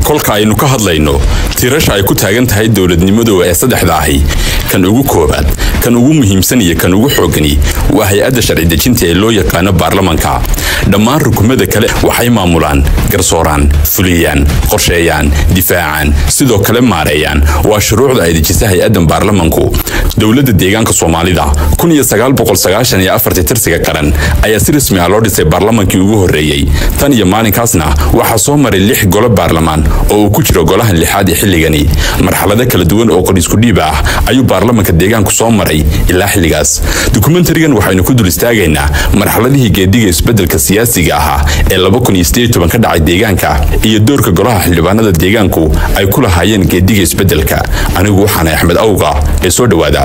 kolka aynu ka hadlayno tirasha ay ku taagan tahay dowladnimadu ee saddexda ahi kan ugu koobaad kan ugu muhiimsan iyo kan ugu xoogani waa hay-adda sharci dejinta ee loo yaqaano baarlamanka dhammaan rukumada kale waxay maamulaan garsooraan fuliyaan qorsheeyaan difaacaan sidoo kale maareeyaan waa shuruucda ay dejisa hay-addan baarlamanku dowladda deegaanka soomaalida tirsiga qaran ayaa si rasmi ah loo dhisay baarlamankii ugu horreeyey tan iyo maalinkaasna waxaa soo maray lix golo baarlamaan oo uu ku jiro golahan lixaad ee xilligani marxalado kala duwan oo qoriskudhiib ah ayuu baarlamanka deegaanku soo maray ilaa xilligaas dokumentarigan waxaynu ku dul istaagaynaa marxaladihii geediga isbeddelka siyaasiga ahaa ee ka dhacay deegaanka iyo doorka golaha xildhibaanada deegaanku ay ku lahaayeen geediga isbeddelka anigu waxaana axmed awga ee soo dhowaada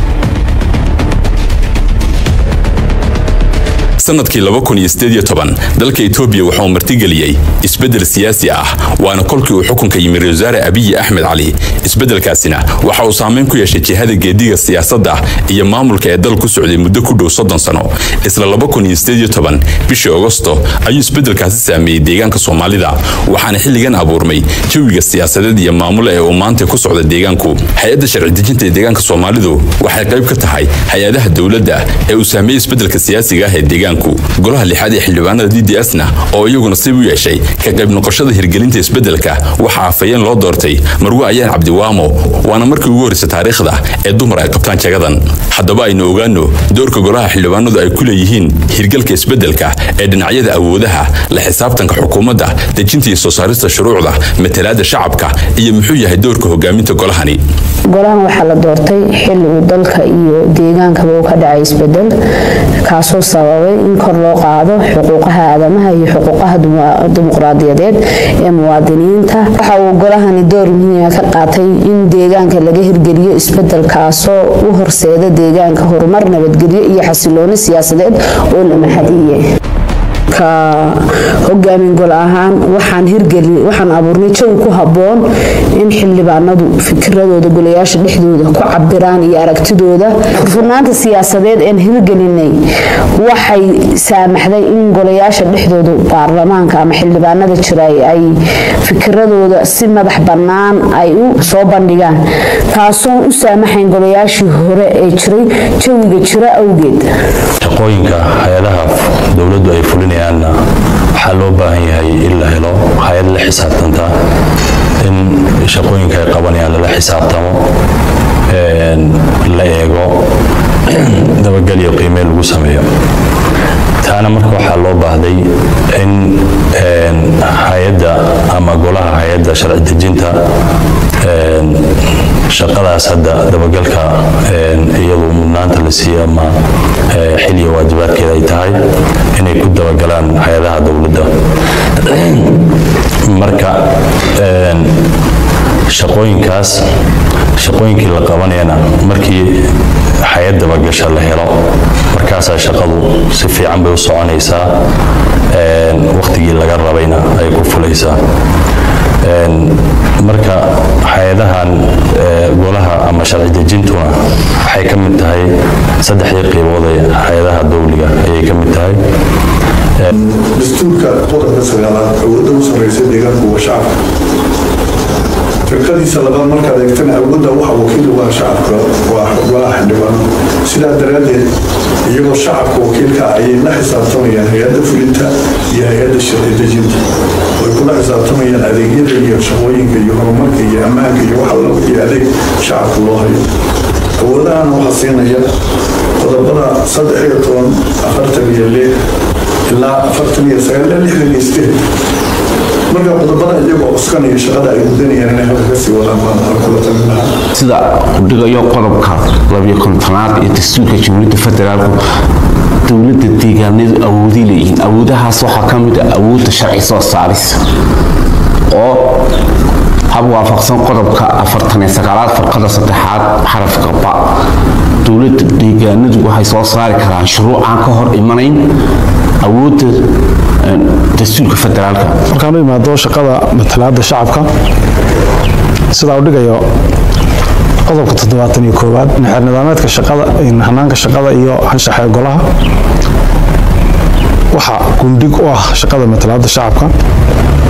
sanadkii dalka etoobiya waxauu martigeliyey isbeddel siyaasi ah waana kolkii uu xukunka yimi ra wasaare abiyi axmed cali isbeddelkaasina waxa uu saamayn ku yeeshay jihada geediga siyaasadda iyo maamulka ee dal ku socday muddo ku dhow soddon sano isla bishii agosto ayuu isbeddelkaasi saameeyey deegaanka soomaalida waxaana xilligan abuurmay jawiga siyaasadeed iyo maamule ee uu maanta ku socda deegaanku hay-adda sharci dejinta ee deegaanka soomaalidu waxay qayb ka tahay hay-adaha dowladda ee uu saameeyey isbeddelka siyaasiga ah ee deegaanku golaha lixaad ee xildhibaanada d d s na oo iyaguna sib u yeeshay ka qayb noqoshada hirgelinta isbeddelka waxaa afayeen loo doortay marwe ayaan cabdiwaamo waana markii ugu horreysa taariikhda ee dumar ay qabtaan jagadan haddaba aynu ogaano doorka golaha xildhibaanadu ay ku leeyihiin hirgalka isbeddelka ee dhinacyada awoodaha la xisaabtanka xukuumadda dejinta iyo soo saarista shuruucda matalaadda shacabka iyo muxuu yahay doorka hogaaminta golahani golahan waxaa la doortay xilliguu dalka iyo deegaankaba uu ka dhacay isbedel kaasoo sababay in kor loo qaado xuquuqaha aadamaha iyo xuquuqaha dimuqraadiyadeed ee muwaadiniinta waxa uu golahani door muhiima ka qaatay in deegaanka laga hirgeliyo isbedel kaasoo u horseeda deegaanka horumar nabadgelyo iyo xasilooni siyaasadeed oo la mahadiyey ka hogaamin gol ahaan waxaan hirgeli waxaan abuurnay jawi ku habboon in xildhibaanadu fikiradooda golayaasha dhexdooda ku cabiraan iyo aragtidooda furfurnaanta siyaasadeed een hirgelinay waxay saamaxday in golayaasha dhexdooda baarlamaanka ama xildhibaanada jira ay fikiradooda si madax bannaan ay u soo bandhigaan taasoo u saamaxayn golayaashii hore ee jiray jawiga jira awgeed shaqooyinka hay-adaha dowladdu ay fulinayaanna waxaa loo baahan yahay in la helo hay-ad la xisaabtanta in shaqooyinka ay qabanayaan lala xisaabtamo la eego dabagal iyo qiimee lagu sameeyo taana marka waxaa loo baahday in hay-adda ama golaha hay-adda sharci dejinta shaqadaas hadda dabagalka iyadu mudnaanta la siiyo ama xiliya waajibaadkeeda ay tahay inay ku dabagalaan hay-adaha dowladda marka shaqooyinkaas shaqooyinkii la qabanayana markii hay-ad dabagasha la helo markaasaa shaqadu si fiican bay u soconaysaa wakhtigii laga rabayna ay ku fulaysaa marka hay-adahan golaha ama sharci dejintuna waxay ka mid tahay saddexdii qiibood ee hay-adaha dowliga ayay ka mid tahay dastuurka qodobka sagaalaad awoodda u sarreysa deegaanku waa shacabka firqadiisa labaad markaad eegtana awoodda waxa wakiil waa shacabka waa golaha xildhibaano sidaa daraaddeed iyagoo shacabka wakiilka ayay la xisaabtamayaan hay-adda fulinta iyo hay-adda sharci dejinta way kula xisaabtamayaan adeegyada iyo shaqooyinka iyo horumarka iyo ammaanka iyo wax alla wixii adeeg shacabka loo hayo awoodahana waxaa siinaya qodobada saddex iyo toban afartan iyo lix ilaa afartan iyo sagaal ilaa lixdan iyo sideed marka qodobada iyagoo cuskanaya shaqada ay gudanayaan inay halka kasii wadaan baan kula talin lahaa sida uu dhigayo qodobka labiyo kontonaad ee dastuurka jamhuuriyadda federaalku dowladda deegaanadu awoodi leeyihiin awoodahaas waxaa ka mid ah awoodda sharci soo saaris oo hab waafaqsan qodobka afartan iyo sagaalaad farqada saddexaad xarafka ba dowladda deegaanadu waxay soo saari karaan shuruuc aan ka hor imanayn awoodda dastuurka federaalka markaan u imaado shaqada matalaadda shacabka sidaa u dhigayo qodobka toddobaatan iyo koowaad xeer nidaameedka shaqada hanaanka shaqada iyo anshaxa golaha waxaa gundhig u ah shaqada matalaadda shacabka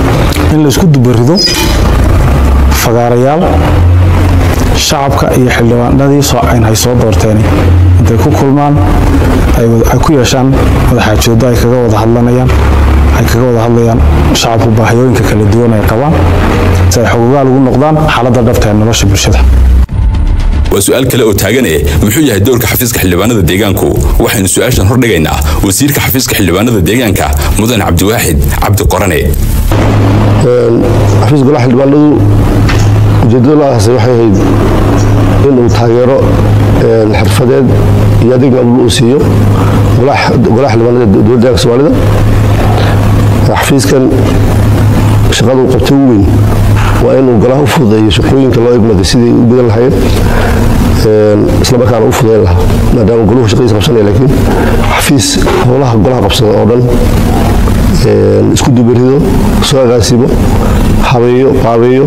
in laysku dubarido fagaarayaal shacabka iyo xildhibaanadii ay soo doorteen intay ku kulmaan ay ku yeeshaan wadaxaajoodo ay kaga wada hadlanayaan ay kaga wada hadlayaan shacabku baahiyooyinka kala duwan ay qabaan si ay xogogaal ugu noqdaan xaaladda dhabta ee nolosha bulshada waa su-aal kale oo taagan eh muxuu yahay dowrka xafiiska xildhibaanada deegaanku waxaynu su-aashan hordhigaynaa wasiirka xafiiska xildhibaanada deegaanka mudan cabdiwaaxid cabdi qorane xafiiska golaha xildhibaanadu ujeedada loo aasay waxay ahayd inuu taageero xirfadeed iyo adeeg maamul uu siiyo golaha xildhibaanada dowladda deeganka soomaalida xafiiskan shaqada uu qabtay ugu weyn waa inuu golaha u fududeeyo shaqooyinka loo egmaday sidii u gudan lahayd islamarkaana u fududayn lahaa maadaama goluhu shaqadiisa qabsanaya laakiin xafiis howlaha golaha qabsada oo dhan isku dubarido soo agaasimo habeeyo qaabeeyo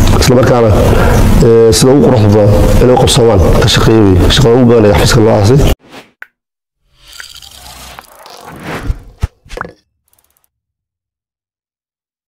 islamarkaana sida ugu quruxda badan inay qabsoomaan ka shaqeeya wey shaqada ugu badan ee xafiiska loo aasay